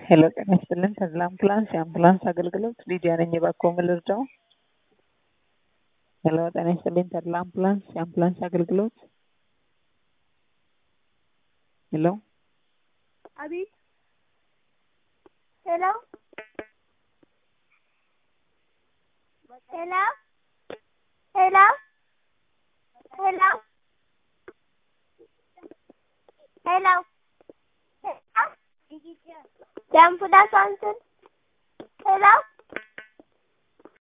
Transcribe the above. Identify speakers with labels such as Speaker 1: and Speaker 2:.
Speaker 1: ሄሎ ጤና ይስጥልን ተድላ አምቡላንስ የአምቡላንስ አገልግሎት ሊዲያ ነኝ እባክዎ ምን ልርዳው ሄሎ ጤና ይስጥልኝ ተድላ አምቡላንስ የአምቡላንስ አገልግሎት ሄሎ
Speaker 2: አቤት ሄሎ ሄሎ ሄሎ ሄሎ ሄሎ የአምቡላንስ አንስን ሄሎ